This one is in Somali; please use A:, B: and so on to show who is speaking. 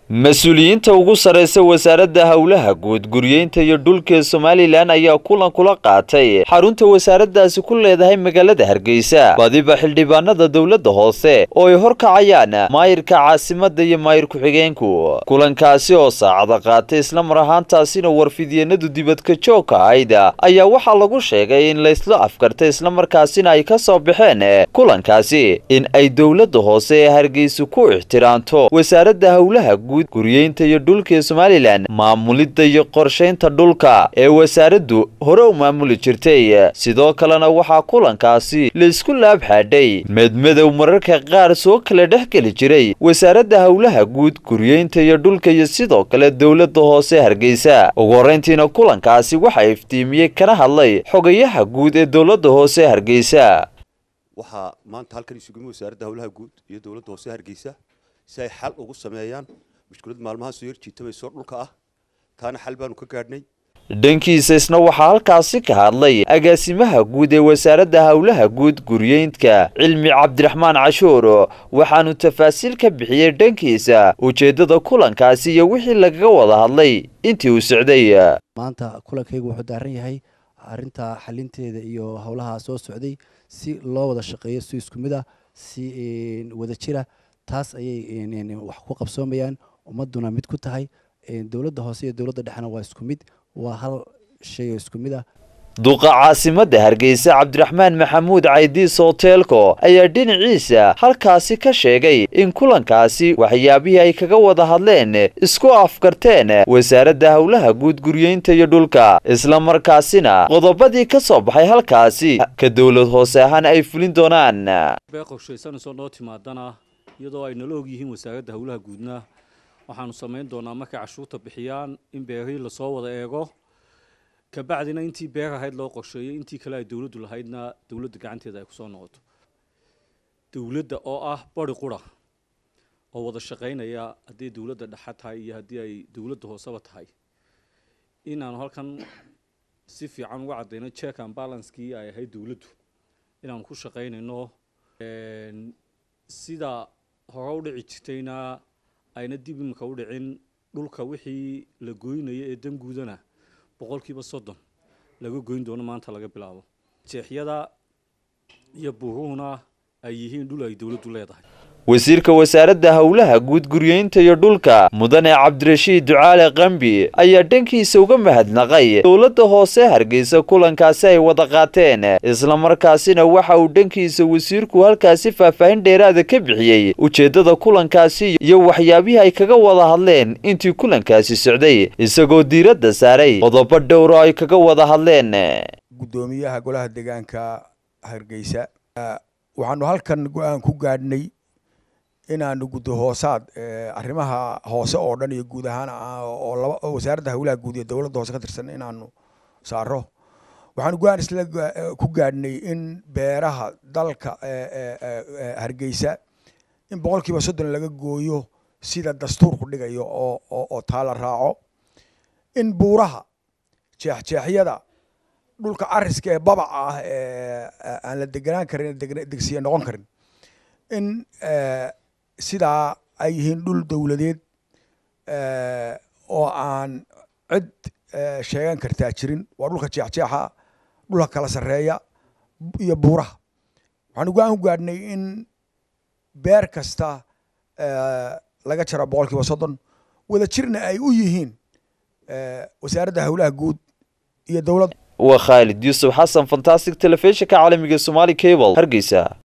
A: mas-uuliyiinta ugu sarreysa wasaaradda howlaha guud guryeynta iyo dhulka somalilan ayaa kulan kula qaatay xarunta wasaaraddaasi ku leedahay magaalada hargeysa badiba xildhibaanada dowladda hoose oo ay horkacayaan maayirka caasimadda iyo maayir ku-xigeenku kulankaasi oo saacada qaatay islamar ahaantaasina warfidyeenadu dibadka joogka ahayd ayaa waxaa lagu sheegay in laysla afkartay islamarkaasina ay ka soo baxeen kulankaasi in ay dowladda hoose ee hargeysa ku ixtiraamto wasaaradda howlaha guud guryeynta iyo dhulka ee somalilan maamulidda iyo qorshaynta dhulka ee wasaaraddu hore u maamuli jirtay sidoo kalena waxaa kulankaasi laysku laab xaadhay medmadow mararka qaar soo kala dhex geli jiray wasaaradda howlaha guud guryeynta iyo dhulka iyo sidoo kale dowladda hoose hargeysa ugu horreyntiina kulankaasi waxaa iftiimiyey kana hadlay xogayaha guud ee dowladda hoose hargeysa
B: waxaa maanta halkan isugu wasaaradda howlaha guud iyo dowladda hoose hargeysa si ay xal ugu sameeyaan mushkilad maalmaha soo yarjiitabayso dhulka ah taana xal baanu ka gaadhnay
A: dhankiisa isna waxaa halkaasi ka hadlay agaasimaha guud ee wasaaradda howlaha guud guryeyntka cilmi cabdiraxmaan cashuur waxaanu tafaasiil ka bixiyey dhankiisa ujeeddada kulankaasi iyo wixii lagaga wada hadlay intii uu socday
C: maanta kulankaygu wuxuu daaran yahay arrinta xalinteeda iyo howlaha soo socday si loo wada shaqeeyo si isku mid ah si wada jira taas ayay wax ku qabsoomayaan ummaduna mid ku tahay dowladda hoose iyo dowladda dhexena waa isku mid waa hal shay oo isku mid ah
A: duqa caasimadda hargeysa cabdiraxmaan maxamuud caydiis hoteelko ayaa dhinaciisa halkaasi ka sheegay in kulankaasi waxyaabihii ay kaga wada hadleen isku afkarteen wasaaradda howlaha guud guryeynta iyo dhulka islamarkaasina qodobadii ka soo baxay halkaasi ka dowlad hoose ahaan ay fulin doonaan
D: beeqoshaysanayso noo timaadana iyadoo ay nala og yihiin wasaaradda howlaha guudna waxaanu samayn doonaa markay cashuurta bixiyaan in beerihii lasoo wada eego kabacdina intii beer ahayd loo qorsheeyey intii kale ay dowladdu lahaydna dowladda gacanteeda ay kusoo noqoto dowladda oo ah bari qura oo wada shaqaynaya haddii dowladda dhexa tahay iyo haddii ay dowladda hooseba tahay inaanu halkan si fiican uga caddayno check and balancekii ay ahayd dowladdu inaanu ku shaqaynayno sida hore u dhici jirtayna ayna dib imika u dhicin dhulka wixii la goynaya ee danguudana boqolkiiba soddon laga goyn doono maanta laga bilaabo jeexyada iyo buuruhuna ay yihiin dhul ay dowladdu leedahay
A: wasiirka wasaaradda howlaha guud guryeynta iyo dhulka mudane cabdirashiid ducaale qambi ayaa dhankiisa uga mahadnaqay dowladda hoose hargeysa kulankaasi ay wada qaateen islamarkaasina waxa uu dhankiisa wasiirku halkaasi faahfaahin dheeraada ka bixiyey ujeeddada kulankaasi iyo waxyaabihii ay kaga wada hadleen intii kulankaasi socday isagoo diiradda saaray qodobo dhowro ay kaga wada hadleen
E: guddoomiyaha golaha deegaanka hargeysa waxaanu halkan go-aan ku gaadhnay inaanu guddo hoosaad arrimaha hoose oo dhan iyo guud ahaan oo wasaaradda howlaha guud iyo dowladda hoose ka tirsan inaanu saaro waxaanu go-aan isla ku gaadhnay in beeraha dalka hargeysa in boqolkiiba soddon laga gooyo sida dastuurku dhigayo oo oo taala raaco in buuraha jeexjeexyada dhulka cariska ee babaca ah ee aan la deganaan karin degsiya noqon karin in sidaa ay yihiin dhul dowladeed oo aan cid sheegan kartaa jirin waa dhulka jeexjeexa dhulka kala sarreeya iyo buuraha waxaanu go-aan ku gaadhnay in beer kasta laga jaro boqol kiiba soddon wada jirna ay u yihiin wasaaradda howlaha guud iyo dowladda
A: waa khaalid yuusuf xasan fantastic telefishinka caalamiga somaali cable hargeysa